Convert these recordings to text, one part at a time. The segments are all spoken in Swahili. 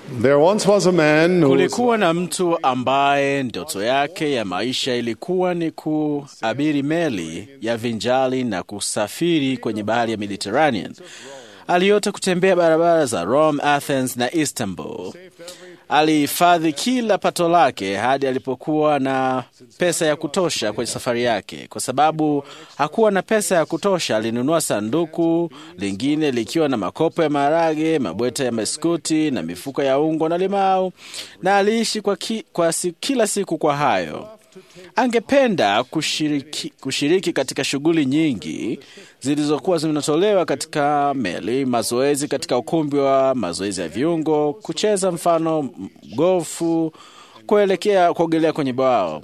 There once was a man who was Kulikuwa na mtu ambaye ndoto yake ya maisha ilikuwa ni kuabiri meli ya vinjali na kusafiri kwenye bahari ya Mediterranean. Aliota kutembea barabara za Rome, Athens na Istanbul. Alihifadhi kila pato lake hadi alipokuwa na pesa ya kutosha kwenye safari yake. Kwa sababu hakuwa na pesa ya kutosha, alinunua sanduku lingine likiwa na makopo ya maharage, mabweta ya biskuti na mifuko ya ungo na limau, na aliishi kwa, ki, kwa si, kila siku kwa hayo. Angependa kushiriki, kushiriki katika shughuli nyingi zilizokuwa zinatolewa katika meli, mazoezi katika ukumbi wa mazoezi ya viungo, kucheza mfano gofu, kuelekea kuogelea kwenye bwao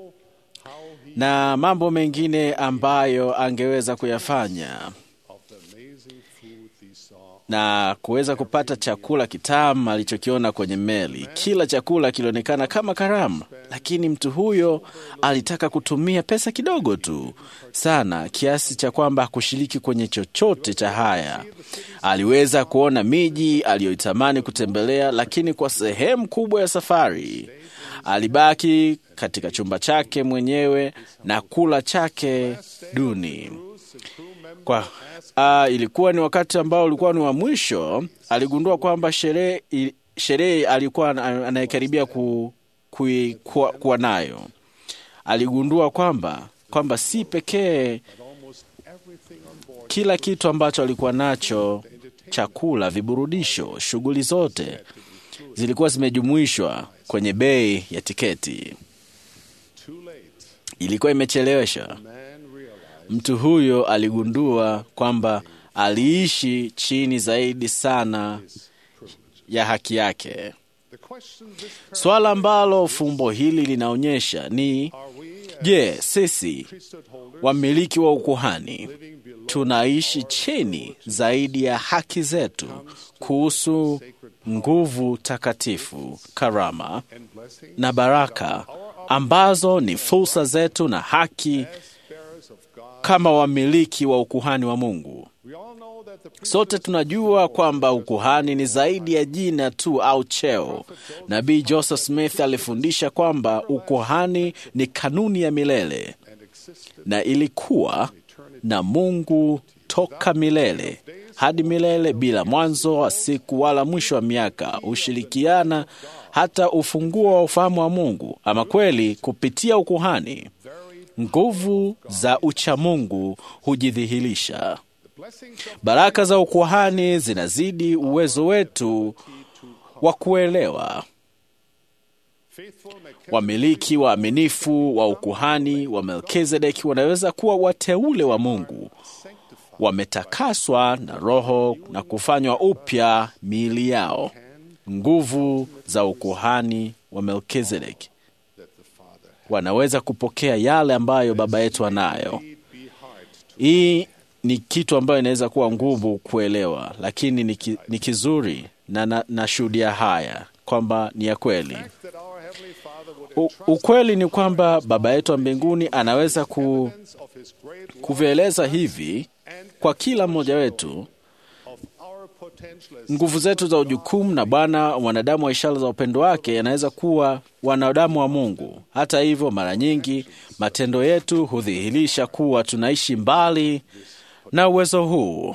na mambo mengine ambayo angeweza kuyafanya na kuweza kupata chakula kitamu alichokiona kwenye meli. Kila chakula kilionekana kama karamu, lakini mtu huyo alitaka kutumia pesa kidogo tu sana, kiasi cha kwamba hakushiriki kwenye chochote cha haya. Aliweza kuona miji aliyoitamani kutembelea, lakini kwa sehemu kubwa ya safari alibaki katika chumba chake mwenyewe na kula chake duni. Kwa uh, ilikuwa ni wakati ambao ulikuwa ni wa mwisho. Aligundua kwamba sherehe sherehe alikuwa anayekaribia ku, ku, kuwa, kuwa nayo. Aligundua kwamba kwamba si pekee kila kitu ambacho alikuwa nacho, chakula, viburudisho, shughuli zote zilikuwa zimejumuishwa kwenye bei ya tiketi. Ilikuwa imechelewesha. Mtu huyo aligundua kwamba aliishi chini zaidi sana ya haki yake. Swala ambalo fumbo hili linaonyesha ni je, sisi wamiliki wa ukuhani tunaishi chini zaidi ya haki zetu kuhusu nguvu takatifu, karama na baraka ambazo ni fursa zetu na haki kama wamiliki wa ukuhani wa Mungu. Sote tunajua kwamba ukuhani ni zaidi ya jina tu au cheo. Nabii Joseph Smith alifundisha kwamba ukuhani ni kanuni ya milele na ilikuwa na Mungu toka milele hadi milele, bila mwanzo wa siku wala mwisho wa miaka. Hushirikiana hata ufunguo wa ufahamu wa Mungu. Ama kweli, kupitia ukuhani nguvu za uchamungu hujidhihirisha. Baraka za ukuhani zinazidi uwezo wetu wa kuelewa. Wamiliki waaminifu wa ukuhani wa Melkizedeki wanaweza kuwa wateule wa Mungu, wametakaswa na Roho na kufanywa upya miili yao. Nguvu za ukuhani wa Melkizedeki wanaweza kupokea yale ambayo baba yetu anayo. Hii ni kitu ambayo inaweza kuwa nguvu kuelewa, lakini ni, ki, ni kizuri na nashuhudia na haya kwamba ni ya kweli. U, ukweli ni kwamba baba yetu wa mbinguni anaweza ku, kuvieleza hivi kwa kila mmoja wetu nguvu zetu za ujukumu na Bwana wanadamu wa ishara za upendo wake anaweza kuwa wanadamu wa Mungu. Hata hivyo, mara nyingi matendo yetu hudhihirisha kuwa tunaishi mbali na uwezo huu.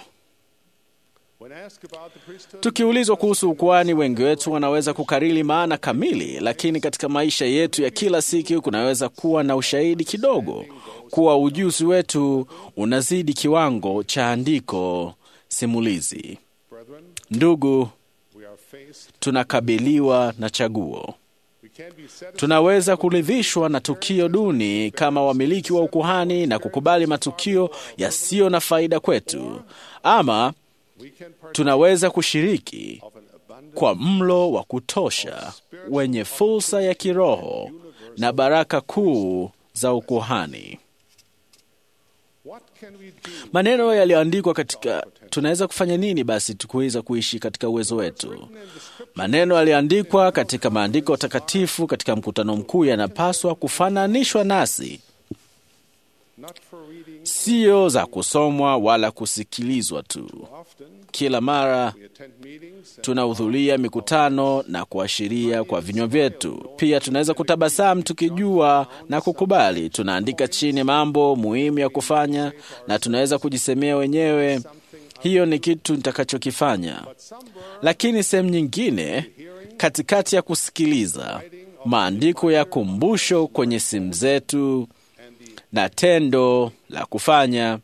Tukiulizwa kuhusu ukuhani, wengi wetu wanaweza kukariri maana kamili, lakini katika maisha yetu ya kila siku kunaweza kuwa na ushahidi kidogo kuwa ujuzi wetu unazidi kiwango cha andiko simulizi. Ndugu, tunakabiliwa na chaguo. Tunaweza kuridhishwa na tukio duni kama wamiliki wa ukuhani na kukubali matukio yasiyo na faida kwetu, ama tunaweza kushiriki kwa mlo wa kutosha wenye fursa ya kiroho na baraka kuu za ukuhani. Maneno yaliyoandikwa katika, tunaweza kufanya nini basi tukuweza kuishi katika uwezo wetu? Maneno yaliyoandikwa katika maandiko takatifu katika mkutano mkuu yanapaswa kufananishwa nasi, sio za kusomwa wala kusikilizwa tu. Kila mara tunahudhuria mikutano na kuashiria kwa vinywa vyetu. Pia tunaweza kutabasamu tukijua na kukubali. Tunaandika chini mambo muhimu ya kufanya na tunaweza kujisemea wenyewe, hiyo ni kitu nitakachokifanya. Lakini sehemu nyingine, katikati ya kusikiliza, maandiko ya kumbusho kwenye simu zetu na tendo la kufanya,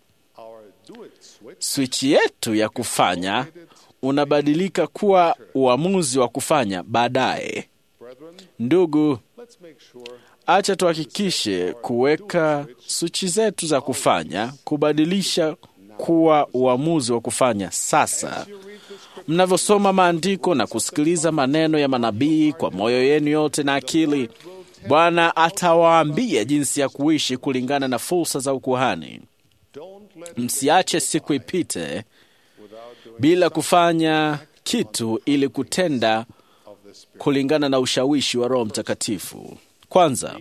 swichi yetu ya kufanya unabadilika kuwa uamuzi wa kufanya baadaye. Ndugu, acha tuhakikishe kuweka swichi zetu za kufanya kubadilisha kuwa uamuzi wa kufanya sasa. Mnavyosoma maandiko na kusikiliza maneno ya manabii kwa moyo yenu yote na akili, Bwana atawaambia jinsi ya kuishi kulingana na fursa za ukuhani. Msiache siku ipite bila kufanya kitu ili kutenda kulingana na ushawishi wa Roho Mtakatifu. Kwanza,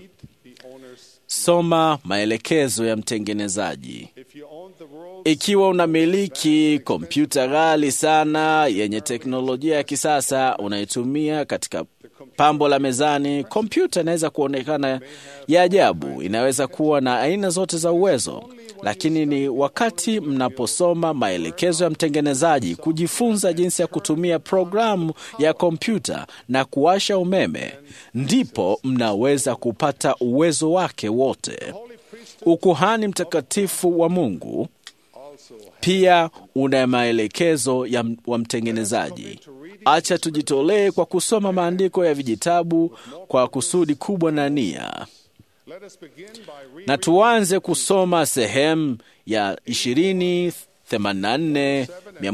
soma maelekezo ya mtengenezaji. Ikiwa unamiliki kompyuta ghali sana yenye teknolojia ya kisasa unaitumia katika pambo la mezani, kompyuta inaweza kuonekana ya ajabu, inaweza kuwa na aina zote za uwezo, lakini ni wakati mnaposoma maelekezo ya mtengenezaji, kujifunza jinsi ya kutumia programu ya kompyuta na kuwasha umeme, ndipo mnaweza kupata uwezo wake wote. Ukuhani mtakatifu wa Mungu pia una maelekezo ya wa mtengenezaji. Acha tujitolee kwa kusoma maandiko ya vijitabu kwa kusudi kubwa na nia, na tuanze kusoma sehemu ya ishirini 84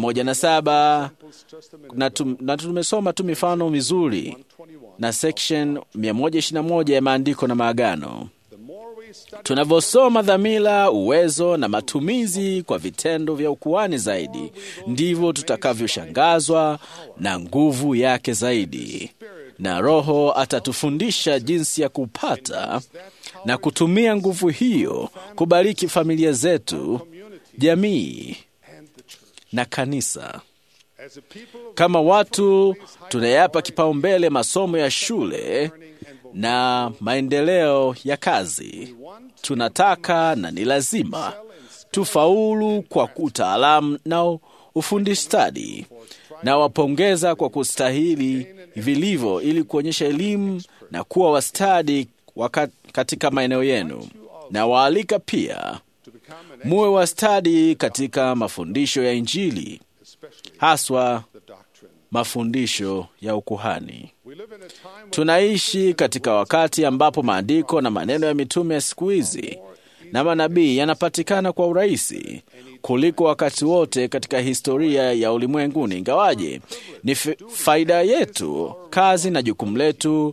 107 na, tum, na tumesoma tu mifano mizuri na section 121 ya maandiko na maagano. Tunavyosoma dhamira, uwezo na matumizi kwa vitendo vya ukuhani zaidi, ndivyo tutakavyoshangazwa na nguvu yake zaidi, na Roho atatufundisha jinsi ya kupata na kutumia nguvu hiyo kubariki familia zetu, jamii na kanisa. Kama watu tunayapa kipaumbele masomo ya shule na maendeleo ya kazi. Tunataka na ni lazima tufaulu kwa utaalamu na ufundi stadi, na wapongeza kwa kustahili vilivyo, ili kuonyesha elimu na kuwa wastadi katika maeneo yenu, na waalika pia muwe wastadi katika mafundisho ya Injili, haswa mafundisho ya ukuhani. Tunaishi katika wakati ambapo maandiko na maneno ya mitume ya siku hizi na manabii yanapatikana kwa urahisi kuliko wakati wote katika historia ya ulimwenguni. Ingawaje ni faida yetu, kazi na jukumu letu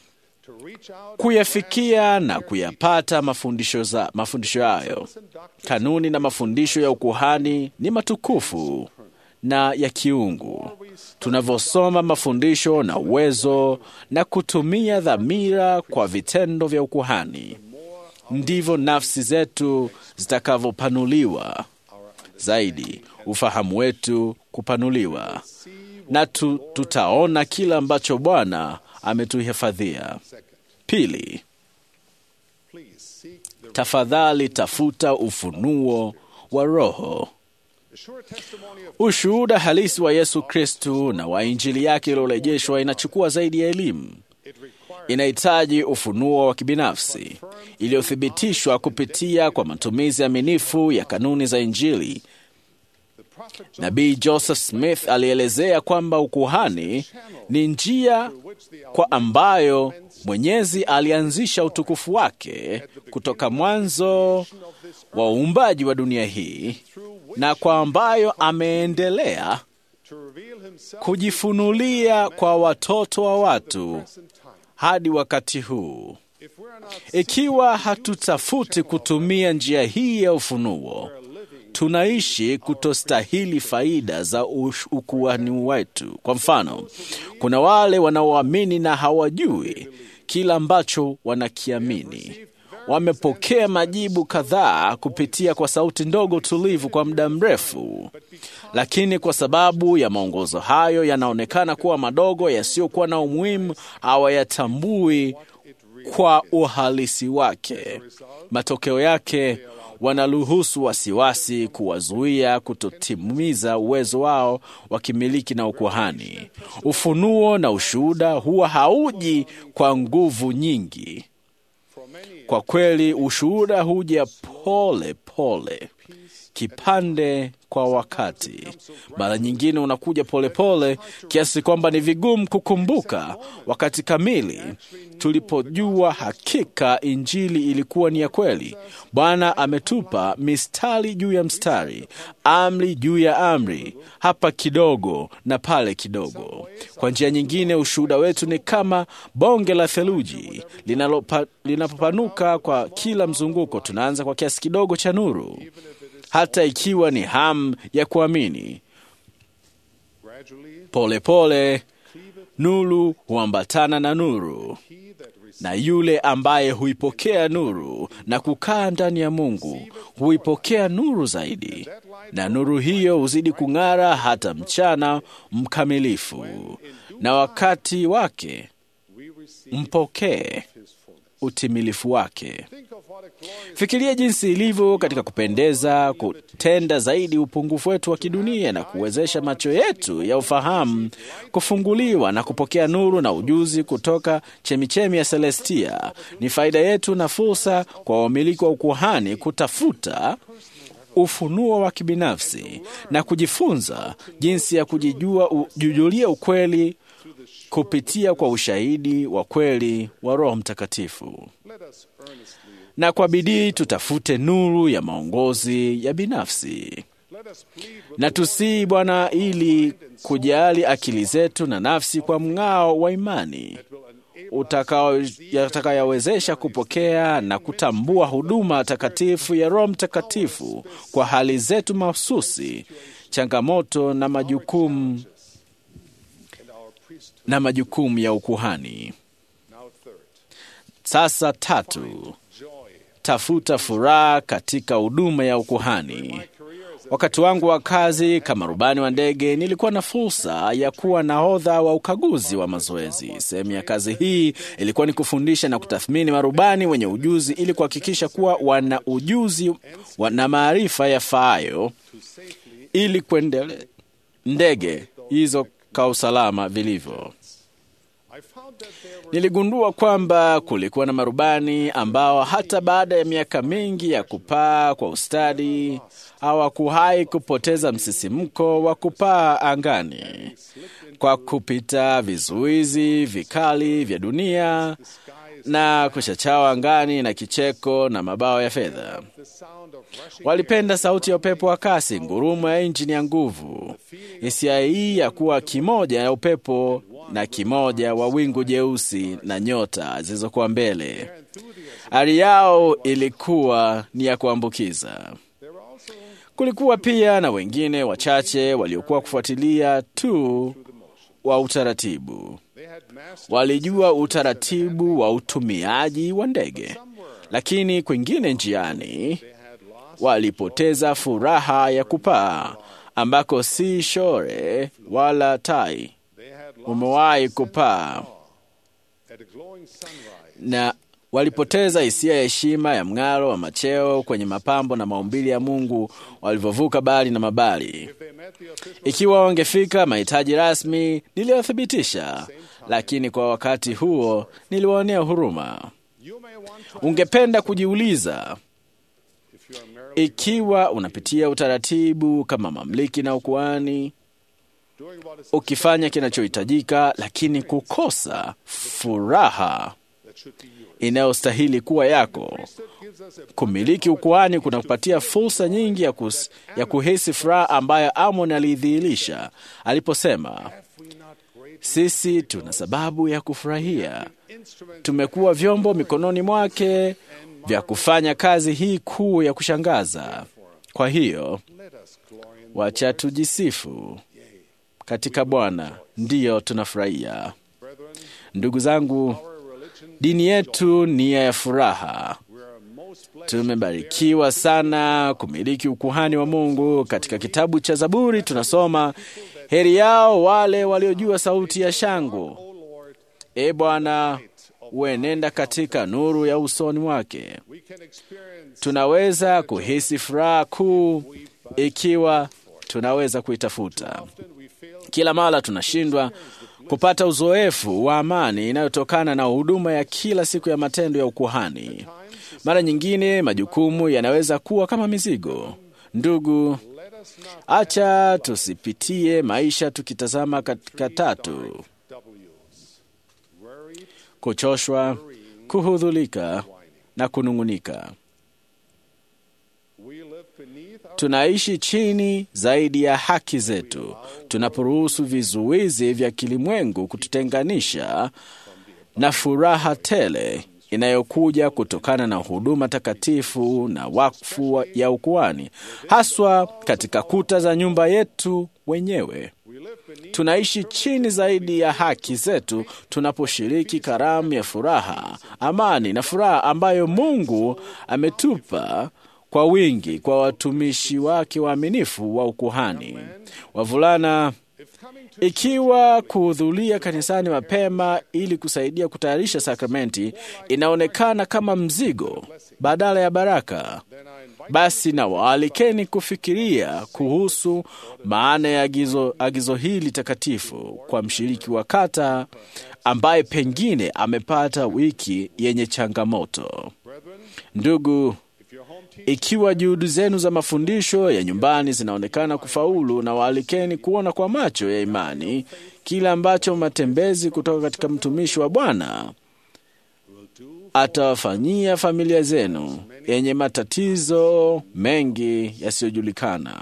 kuyafikia na kuyapata mafundisho za mafundisho hayo. Kanuni na mafundisho ya ukuhani ni matukufu na ya kiungu. Tunavyosoma mafundisho na uwezo na kutumia dhamira kwa vitendo vya ukuhani, ndivyo nafsi zetu zitakavyopanuliwa zaidi, ufahamu wetu kupanuliwa, na tu, tutaona kile ambacho Bwana ametuhifadhia. Pili, tafadhali tafuta ufunuo wa Roho. Ushuhuda halisi wa Yesu Kristu na wa Injili yake iliyorejeshwa inachukua zaidi ya elimu. Inahitaji ufunuo wa kibinafsi iliyothibitishwa kupitia kwa matumizi aminifu ya kanuni za Injili. Nabii Joseph Smith alielezea kwamba ukuhani ni njia kwa ambayo Mwenyezi alianzisha utukufu wake kutoka mwanzo wa uumbaji wa dunia hii na kwa ambayo ameendelea kujifunulia kwa watoto wa watu hadi wakati huu. Ikiwa hatutafuti kutumia njia hii ya ufunuo, tunaishi kutostahili faida za ukuhani wetu. Kwa mfano, kuna wale wanaoamini na hawajui kila ambacho wanakiamini. wamepokea majibu kadhaa kupitia kwa sauti ndogo tulivu kwa muda mrefu, lakini kwa sababu ya maongozo hayo yanaonekana kuwa madogo, yasiyokuwa na umuhimu, hawayatambui kwa uhalisi wake. Matokeo yake wanaruhusu wasiwasi kuwazuia kutotimiza uwezo wao wa kimiliki na ukuhani. Ufunuo na ushuhuda huwa hauji kwa nguvu nyingi. Kwa kweli, ushuhuda huja pole pole, kipande kwa wakati. Mara nyingine unakuja polepole kiasi kwamba ni vigumu kukumbuka wakati kamili tulipojua hakika Injili ilikuwa ni ya kweli. Bwana ametupa mistari juu ya mstari, amri juu ya amri, hapa kidogo na pale kidogo. Kwa njia nyingine, ushuhuda wetu ni kama bonge la theluji linalopa- linapopanuka kwa kila mzunguko. Tunaanza kwa kiasi kidogo cha nuru, hata ikiwa ni hamu ya kuamini. Polepole pole, nuru huambatana na nuru, na yule ambaye huipokea nuru na kukaa ndani ya Mungu huipokea nuru zaidi, na nuru hiyo huzidi kung'ara hata mchana mkamilifu, na wakati wake mpokee utimilifu wake. Fikiria jinsi ilivyo katika kupendeza kutenda zaidi upungufu wetu wa kidunia na kuwezesha macho yetu ya ufahamu kufunguliwa na kupokea nuru na ujuzi kutoka chemichemi ya Celestia. Ni faida yetu na fursa kwa wamiliki wa ukuhani kutafuta ufunuo wa kibinafsi na kujifunza jinsi ya kujijua kujujulia ukweli kupitia kwa ushahidi wa kweli wa Roho Mtakatifu. Na kwa bidii tutafute nuru ya maongozi ya binafsi, na tusii Bwana ili kujali akili zetu na nafsi kwa mng'ao wa imani utakayowezesha kupokea na kutambua huduma takatifu ya Roho Mtakatifu kwa hali zetu mahususi, changamoto na majukumu na majukumu ya ukuhani. Sasa tatu, tafuta furaha katika huduma ya ukuhani. Wakati wangu wa kazi kama rubani wa ndege, nilikuwa na fursa ya kuwa nahodha wa ukaguzi wa mazoezi. Sehemu ya kazi hii ilikuwa ni kufundisha na kutathmini marubani wenye ujuzi ili kuhakikisha kuwa wana ujuzi na maarifa yafaayo ili kuendelea ndege hizo kwa usalama vilivyo. Niligundua kwamba kulikuwa na marubani ambao hata baada ya miaka mingi ya kupaa kwa ustadi hawakuwahi kupoteza msisimko wa kupaa angani kwa kupita vizuizi vikali vya dunia na kuchachawa angani na kicheko na mabawa ya fedha. Walipenda sauti ya upepo wa kasi, ngurumo ya injini ya nguvu, hisia hii ya kuwa kimoja ya upepo na kimoja wa wingu jeusi na nyota zilizokuwa mbele. Hali yao ilikuwa ni ya kuambukiza. Kulikuwa pia na wengine wachache waliokuwa kufuatilia tu wa utaratibu. Walijua utaratibu wa utumiaji wa ndege, lakini kwingine njiani walipoteza furaha ya kupaa, ambako si shore wala tai. Umewahi kupaa na walipoteza hisia ya heshima ya mng'aro wa macheo kwenye mapambo na maumbili ya Mungu walivyovuka bahari na mabali. Ikiwa wangefika mahitaji rasmi, niliyothibitisha, lakini kwa wakati huo niliwaonea huruma. Ungependa kujiuliza ikiwa unapitia utaratibu kama mamliki na ukuhani, ukifanya kinachohitajika, lakini kukosa furaha inayostahili kuwa yako. Kumiliki ukuhani kunakupatia fursa nyingi ya, kus, ya kuhisi furaha ambayo Amon aliidhihirisha aliposema, sisi tuna sababu ya kufurahia, tumekuwa vyombo mikononi mwake vya kufanya kazi hii kuu ya kushangaza. Kwa hiyo wacha tujisifu katika Bwana, ndiyo tunafurahia. Ndugu zangu, dini yetu ni ya furaha. Tumebarikiwa sana kumiliki ukuhani wa Mungu. Katika kitabu cha Zaburi tunasoma, heri yao wale waliojua sauti ya shangwe. E Bwana, uenenda katika nuru ya usoni mwake. Tunaweza kuhisi furaha kuu ikiwa tunaweza kuitafuta. Kila mara tunashindwa kupata uzoefu wa amani inayotokana na huduma ya kila siku ya matendo ya ukuhani. Mara nyingine majukumu yanaweza kuwa kama mizigo. Ndugu, acha tusipitie maisha tukitazama katika tatu: kuchoshwa, kuhudhulika na kunung'unika. Tunaishi chini zaidi ya haki zetu tunaporuhusu vizuizi vya kilimwengu kututenganisha na furaha tele inayokuja kutokana na huduma takatifu na wakfu ya ukuhani, haswa katika kuta za nyumba yetu wenyewe. Tunaishi chini zaidi ya haki zetu tunaposhiriki karamu ya furaha, amani na furaha ambayo Mungu ametupa kwa wingi kwa watumishi wake waaminifu wa ukuhani. Wavulana, ikiwa kuhudhuria kanisani mapema ili kusaidia kutayarisha sakramenti inaonekana kama mzigo badala ya baraka, basi na waalikeni kufikiria kuhusu maana ya agizo, agizo hili takatifu kwa mshiriki wa kata ambaye pengine amepata wiki yenye changamoto. Ndugu, ikiwa juhudi zenu za mafundisho ya nyumbani zinaonekana kufaulu, na waalikeni kuona kwa macho ya imani kile ambacho matembezi kutoka katika mtumishi wa Bwana atawafanyia familia zenu yenye matatizo mengi yasiyojulikana.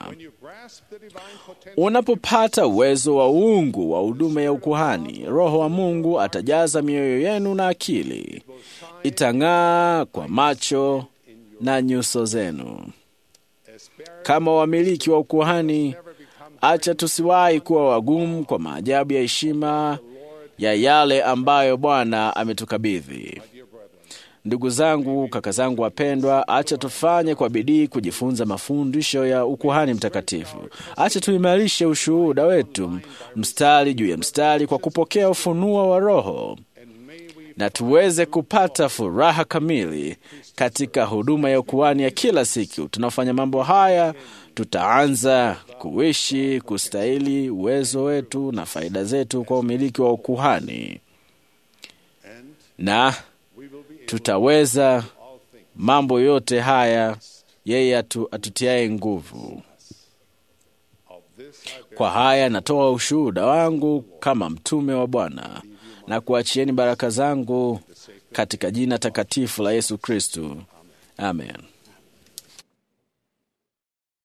Unapopata uwezo wa uungu wa huduma ya ukuhani, Roho wa Mungu atajaza mioyo yenu na akili, itang'aa kwa macho na nyuso zenu. Kama wamiliki wa ukuhani, acha tusiwahi kuwa wagumu kwa maajabu ya heshima ya yale ambayo Bwana ametukabidhi. Ndugu zangu, kaka zangu wapendwa, acha tufanye kwa bidii kujifunza mafundisho ya ukuhani mtakatifu. Acha tuimarishe ushuhuda wetu mstari juu ya mstari kwa kupokea ufunuo wa Roho na tuweze kupata furaha kamili katika huduma ya ukuhani ya kila siku. Tunafanya mambo haya, tutaanza kuishi kustahili uwezo wetu na faida zetu kwa umiliki wa ukuhani, na tutaweza mambo yote haya yeye atu, atutiaye nguvu. Kwa haya natoa ushuhuda wangu kama mtume wa Bwana na kuachieni baraka zangu katika jina takatifu la Yesu Kristu, amen.